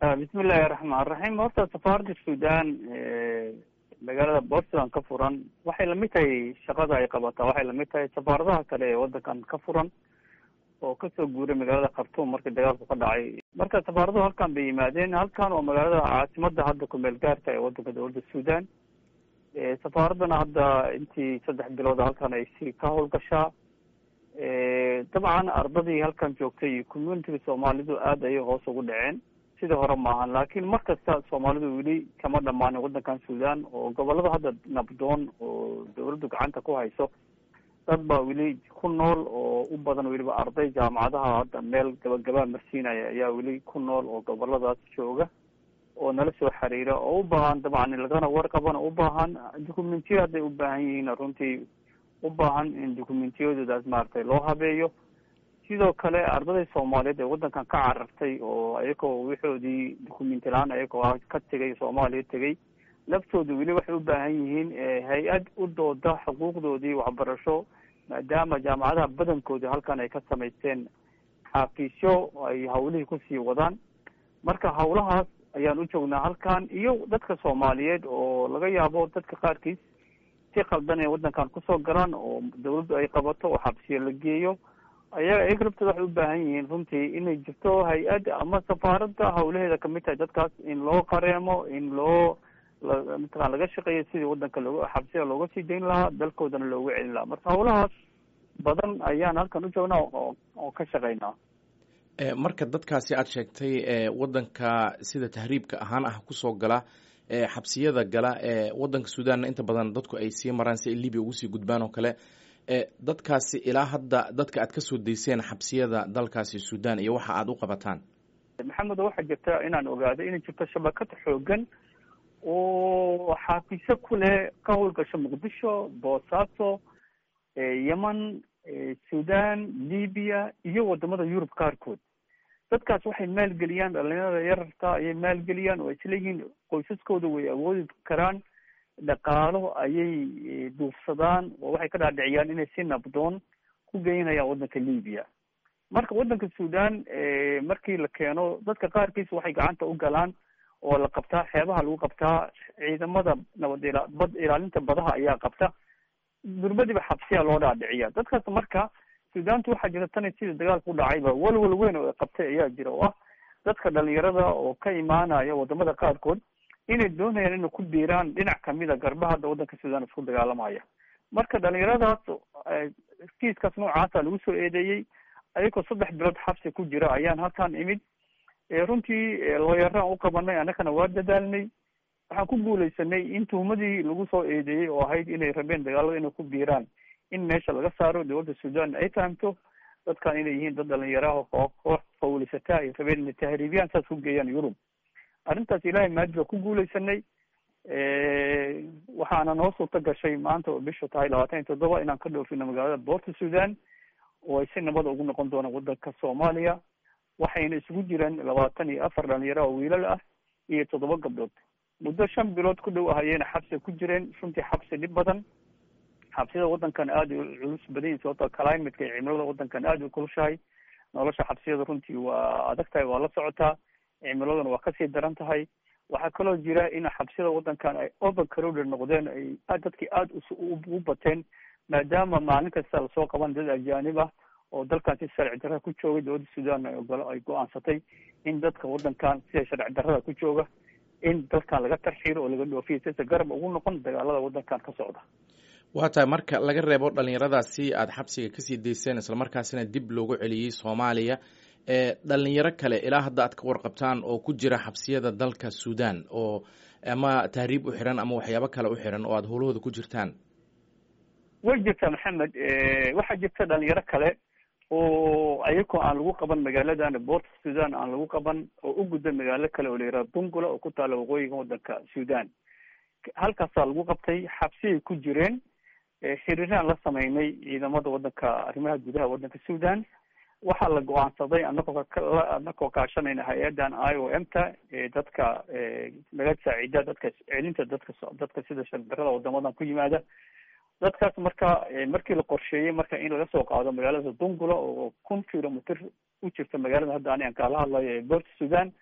bismillahi raxmaan raxiim horta safaaradda sudan magaalada portland ka furan waxay lamid tahay shaqada ay qabataa waxay lamid tahay safaaradaha kale ee wadankan ka furan oo kasoo guuray magaalada khartuum markii dagaalku ka dhacay marka safaaraduhu halkan bay yimaadeen halkan oo magaalada caasimada hadda kumeel gaarka ee wadanka dowladda sudan safaaraddana hadda intii saddex bilood halkan ay si ka howlgashaa dabcan ardadii halkan joogtay iyo communitiga soomaalidu aad ayay hoos ugu dhaceen sidii hore maahan laakiin mar kasta soomaalidu weli kama dhamaanin wadankan sudan oo gobolada hadda nabdoon oo dawladdu gacanta ku hayso dad baa weli ku nool oo u badan weliba arday jaamacadaha hadda meel gabagabaa marsiinaya ayaa weli ku nool oo goboladaas jooga oo nala soo xiriira oo u baahan dabcan lagana warqabana u baahan documentiya hadday u baahan yihiin runtii u baahan in documentiyadoodaas maaragtay loo habeeyo sidoo kale ardayda soomaaliyeed ee wadankan ka carartay oo ayagoo wixoodii documenti la-aan ayagoo ka tegay soomaaliya tegay laftooda weli waxay u baahan yihiin hay-ad u dooda xuquuqdoodii waxbarasho maadaama jaamacadaha badankoodi halkan ay ka samaysteen xafiisyo ay hawlihii kusii wadaan marka hawlahaas ayaan u joognaa halkan iyo dadka soomaaliyeed oo laga yaabo dadka qaarkiis si qaldan inay wadankan kusoo galaan oo dawladdu ay qabato oo xabsiyo la geeyo ayaga iyaga laftooda waxay u baahan yihiin runtii inay jirto hay-ad ama safaaradda hawlaheeda kamid tahay dadkaas in loo qareemo in loo mataqan laga shaqeeyo sidii wadanka looga xabsiga looga sii dayn lahaa dalkoodana loogu celin lahaa marka hawlahaas badan ayaan halkan u joognaa oo oo ka shaqeynaa marka dadkaasi aada sheegtay wadanka sida tahriibka ahaan ah kusoo gala xabsiyada gala wadanka sudanna inta badan dadku ay sii maraan si ay libya ugu sii gudbaan oo kale dadkaasi ilaa hadda dadka aad kasoo dayseen xabsiyada dalkaasi sudan iyo waxa aada u qabataan maxamed waxaa jirta inaan ogaado inay jirto shabakad xoogan oo xaafisyo ku leh ka howlgasho muqdisho boosaaso yemen sudan libya iyo wadamada yurub qaarkood dadkaas waxay maalgeliyaan dhalinyarada yararka ayay maalgeliyaan oo isleeyihiin qoysaskooda way awoodi karaan dhaqaalo ayay duufsadaan oo waxay ka dhaadhiciyaan inay si nabdoon ku geynayaan wadanka libya marka wadanka sudan markii la keeno dadka qaarkiis waxay gacanta u galaan oo la qabtaa xeebaha lagu qabtaa ciidamada nabad ila bad ilaalinta badaha ayaa qabta durbadiba xabsiya loo dhaadhiciya dadkaas marka sudantu waxaa jira tani sida dagaalka u dhacayba walwal weyn oo qabtay ayaa jira oo ah dadka dhalinyarada oo ka imaanaya wadamada qaarkood inay doonayaan inay ku biiraan dhinac kamida garbaha hadda wadanka sudan isku dagaalamaya marka dhalinyaradaas kiiskaas noocaasa lagu soo eedeeyey ayagoo saddex bilood xabsi ku jira ayaan halkan imid runtii looyaraan u qabanay annagana waa dadaalnay waxaan ku guuleysanay in tuhumadii lagu soo eedeeyey oo ahayd inay rabeen dagaalada inay ku biiraan in meesha laga saaro dowladda sudan ay fahamto dadkan inay yihiin dad dhalinyaraha oo koox fawlisataa ay rabeen inay tahriibiyaan saas ku geeyaan yurub arrintaas ilaahay maadi baa ku guuleysanay waxaana noo suurta gashay maanta oo bishu tahay labaatan iyo toddoba inaan ka dhoofino magaalada boorta sudan oo ay si nabada ugu noqon doonaan wadanka soomaaliya waxayna isugu jiraan labaatan iyo afar dhalinyaro oo wiilal ah iyo toddoba gabdhood muddo shan bilood ku dhow ahayeyna xabsi ku jireen runtii xabsi dhib badan xabsiyada wadankan aada u culus badan yihin sababto climateka iyo cimilada wadankan aada u kulushahay nolosha xabsiyada runtii waa adag tahay waa la socotaa cimiladuna waa kasii daran tahay waxaa kaloo jira in xabsiyada wadankan ay over crowded noqdeen ay dadkii aada u bateen maadaama maalin kasta lasoo qaban dad ajaanib ah oo dalkan si sharci darrada ku joogay dowladda sudan ay go-aansatay in dadka wadankan sida sharci darrada ku jooga in dalkan laga tarxiiro oo laga dhoofiyo sisa garab ugu noqon dagaalada wadankan ka socda waa tahay marka laga reebo dhalinyaradaasi aada xabsiga kasii dayseen islamarkaasina dib loogu celiyey soomaaliya dhalinyaro kale ilaa hadda aad ka warqabtaan oo ku jira xabsiyada dalka sudan oo ama tahriib u xiran ama waxyaabo kale u xiran oo aada howlahooda ku jirtaan way jirtaa maxamed waxaa jirta dhalinyaro kale oo ayagoo aan lagu qaban magaaladan boorta sudan aan lagu qaban oo u gudba magaalo kale oo la yihahdo dungula oo ku taala waqooyiga wadanka sudan halkaasaa lagu qabtay xabsiyay ku jireen xiriiraan la sameynay ciidamada wadanka arrimaha gudaha wadanka sudan waxaa la go-aansaday anagoo anagoo kaashanayna hay-adan i o m ta dadka laga saacida dadka celinta dadka dadka sida shardarada wadamadan ku yimaada dadkaas marka markii la qorsheeyey marka in laga soo qaado magaalada dungula oo kun kilomitr u jirta magaalada hadda ani aan kaala hadlayo ee boorta sudan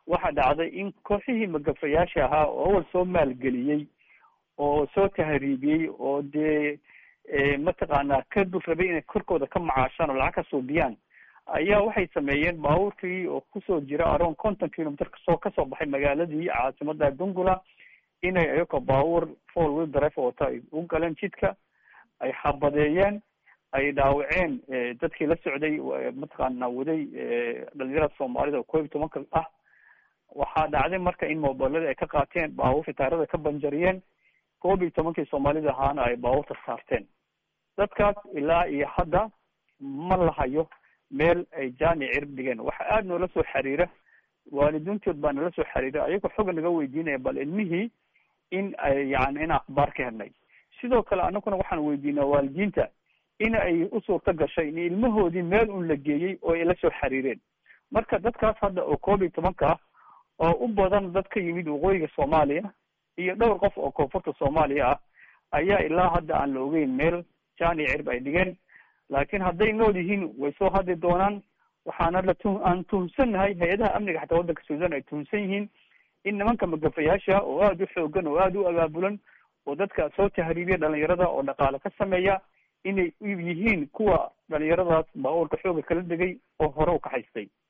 waxaa dhacday in kooxihii magafayaasha ahaa oo awal soo maalgeliyey oo soo tahriibiyey oo dee mataqaanaa ka dul rabay inay korkooda ka macaashaan oo lacag ka suubiyaan ayaa waxay sameeyeen baabuurkii oo kusoo jira around conton kilometer kasoo kasoo baxay magaaladii caasimada dungula inay ayako baabuur four wheel drive wata ay u galeen jidka ay xabadeeyeen ay dhaawaceen dadkii la socday mataqaana waday dhalinyarada soomaalida oo koob iyo tobanka ah waxaa dhacday marka in mobiladii ay ka qaateen baabuurkii taarada ka banjariyeen koob iyo tobankii soomaalida ahaana ay baabuurta saarteen dadkaas ilaa iyo hadda ma lahayo meel ay jaani cirib dhigeen waxa aada noola soo xiriira waalidiintood baa nala soo xiriira ayagoo xoga naga weydiinaya bal ilmihii in ay yani in akhbaar ka helnay sidoo kale anaguna waxaan weydiinaa waalidiinta in ay u suurta gashay in ilmahoodii meel un la geeyey oo ay la soo xiriireen marka dadkaas hadda oo koob iyo tobanka ah oo u badan dad ka yimid waqooyiga soomaaliya iyo dhowr qof oo koonfurta soomaaliya ah ayaa ilaa hadda aan la ogeyn meel jaani cirb ay dhigeen laakiin hadday nool yihiin way soo hadli doonaan waxaana la tu aan tuhunsannahay hay-adaha amniga xataa waddanka suudan ay tuhunsan yihiin in nimanka magafayaasha oo aada u xoogan oo aada u abaabulan oo dadka soo tahriibiya dhalinyarada oo dhaqaale ka sameeya inay yihiin kuwa dhalinyaradaas baabuurka xooga kala degay oo hore u kaxaystay